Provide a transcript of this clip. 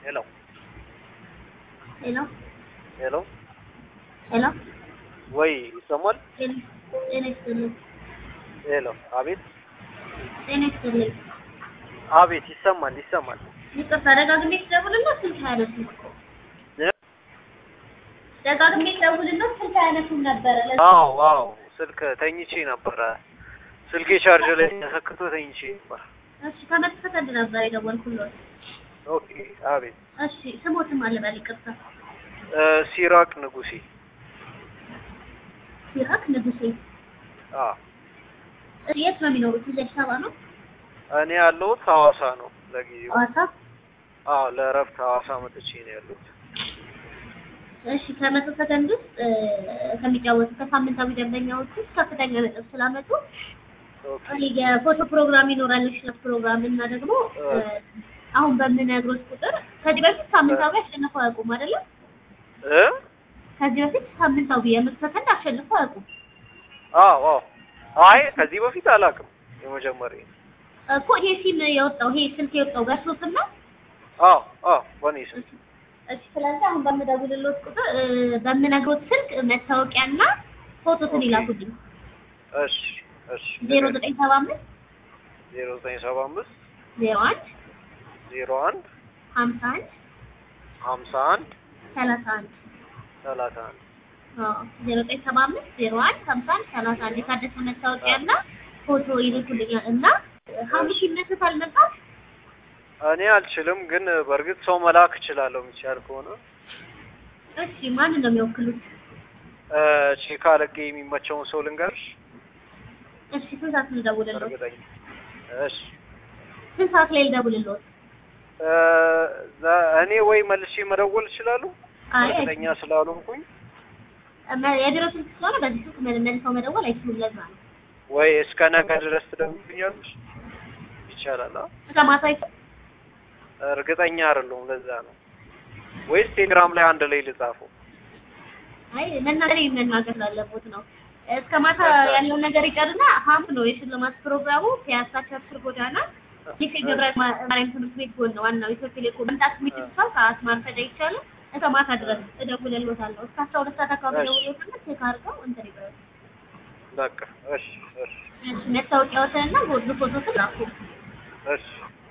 ሄሎ ሄሎ ሄሎ ሄሎ ወይ ይሰማል? ጤና ጤና ይስጥልኝ። ሄሎ አቤት ጤና ይስጥልኝ። አቤት ይሰማል ይሰማል። ይቅርታ ደጋግሜ ስደውልልህ ስልክ አያነሱም እኮ እ? ደጋግሜ ስደውልልህ ስልክ አያነሱም ነበረ። ለዛ አዎ አዎ ስልክ ተኝቼ ነበረ። ስልኬ ቻርጅ ላይ ተሰክቶ ተኝቼ ነበር። እሺ ከመጥፈት ነበር የደወልኩልህ። ኦኬ አቤት እሺ ስሞትም አልበል ይቅርታ። እ፣ ሲራቅ ንጉሴ ሲራክ ንጉሴ። አ እሺ የት ነው የሚኖሩት? እዚህ አዲስ አበባ ነው? እኔ ያለሁት ሐዋሳ ነው ለጊዜው። ሐዋሳ። አዎ ለእረፍት ሐዋሳ መጥቼ ነው ያለሁት። እሺ ከመቶ ሰከንድ ውስጥ እ፣ ከሚጫወቱ ከሳምንታዊ ደንበኛዎች ውስጥ ከፍተኛ ነጥብ ስላመጡ ኦኬ እኔ የፎቶ ፕሮግራም ይኖራል የሽለት ፕሮግራም እና ደግሞ እ፣ አሁን በምነግሮት ቁጥር ከዚህ በፊት ሳምንታዊ አሸንፈው አያውቁም አይደለም? እ ከዚህ በፊት ሳምንታዊ የመቶ ሰከንድ አሸንፈው አያውቁም አዎ አዎ አይ ከዚህ በፊት አላውቅም። የመጀመሪያ እኮ ይሄ ሲም የወጣው ይሄ ስልክ የወጣው በእርሶ ስም ነው? አዎ አዎ በእኔ ስም እሺ ስለዚህ አሁን በምደውልልዎት ቁጥር እ፣ በምነግሮት ስልክ መታወቂያና ፎቶትን ኦኬ። ይላኩልኝ እሺ እሺ ዜሮ ዘጠኝ ሰባ አምስት ዜሮ ዘጠኝ ሰባ አምስት ዜሮ አንድ ዜሮ አንድ ሀምሳ አንድ ሀምሳ አንድ ሰላሳ አንድ ሰላሳ አንድ ዜሮ ዘጠኝ ሰባ አምስት ዜሮ አንድ ሀምሳ አንድ ሰላሳ አንድ የታደሰ መታወቂያና ፎቶ ይልኩልኛል እና ሐሙስ ይነሱታል ነበር እኔ አልችልም፣ ግን በእርግጥ ሰው መላክ እችላለሁ የሚቻል ከሆነ እሺ ማንን ነው የሚወክሉት? እ፣ ቼክ አለቄ የሚመቸውን ሰው ልንገርሽ። እሺ ስንት ሰዓት ልደውልልዎት? እርግጠኛ እሺ ስንት ሰዓት ላይ ልደውልልዎት? እ፣ ዘ- እኔ ወይ መልሼ መደወል እችላለሁ አይ እርግጠኛ ስላልሆንኩኝ መ- የቢሮ ስልክ ስለሆነ በዚህ ስልክ መ- መልሰው መደወል አይችሉም። ለዛ ነው ወይ እስከ ነገ ድረስ ትደውልኛለሽ? ይቻላል? አ? እስከ ማታ ይፈ- እርግጠኛ አይደለሁም። ለዛ ነው ወይስ ቴሌግራም ላይ አንድ ላይ ልጻፈው? አይ መናገር መናገር ላለቦት ነው። እስከ ማታ ያለውን ነገር ይቀርና ሐሙስ ነው የሽልማት ፕሮግራሙ ፒያሳ ቸርችል ጎዳና ይህ የገብረ ማ- ማርያም ትምህርት ቤት ጎን ነው ዋናው ኢትዮ ቴሌኮም መምጣት የሚችል ሰው ሰዓት ማርፈድ አይቻልም። እስከ ማታ ድረስ እደውልልዎታለሁ። እስከ አስራ ሁለት ሰዓት አካባቢ እሺ። እደውልልዎታለሁ። ቼክ አድርገው እንትን ይበሉ። በቃ እሺ እሺ እሺ፣ መታወቂያዎትንና ቦርድ ፎቶትን ላኩ። እሺ